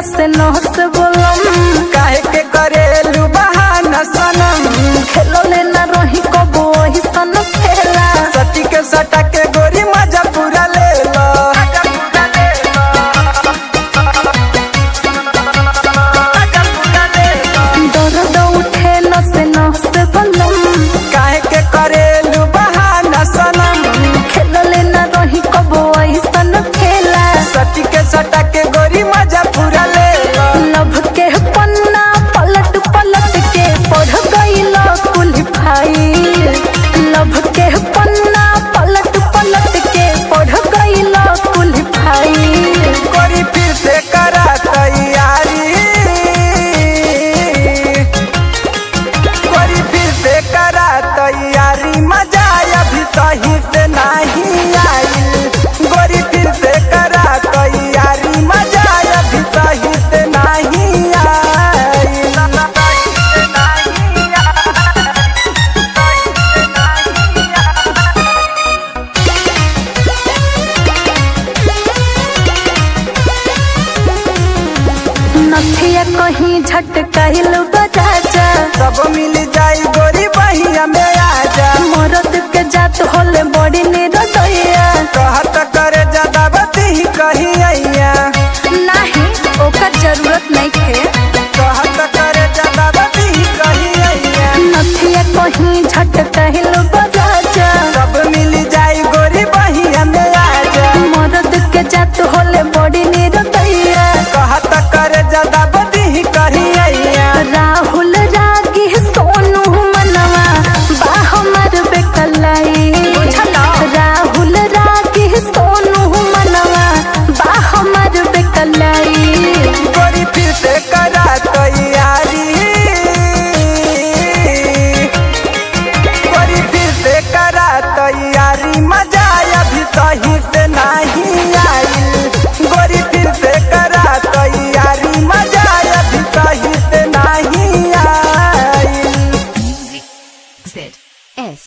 नस नस बोलम काहे के करेलू बहाना सनम खेलो ले ना रही कबो वही सन खेला सती के सटा के गोरी मजा पूरा ले लो दर्द उठे नस नस बोलम काहे के करेलू बहाना सनम खेलो ले ना रही कबो वही सन खेला सती के सटा के गोरी मजा पूरा ले लो लभ के पन्ना पलट पलट के पढ़ गईल कुल भाई लभ के पन्ना पलट पलट के पढ़ गईल कुल भाई गोरी फिर से करा तैयारी गोरी फिर से करा तैयारी मजा अभी सही से नहीं आई गोरी फिर से करा तैयारी मजा अभी सही से नहीं आई नथिया कहीं झटकाइल बजाजा सब मिल जाई गोरी बहिया में आजा मरद के जात होले बड़ी निरदया कह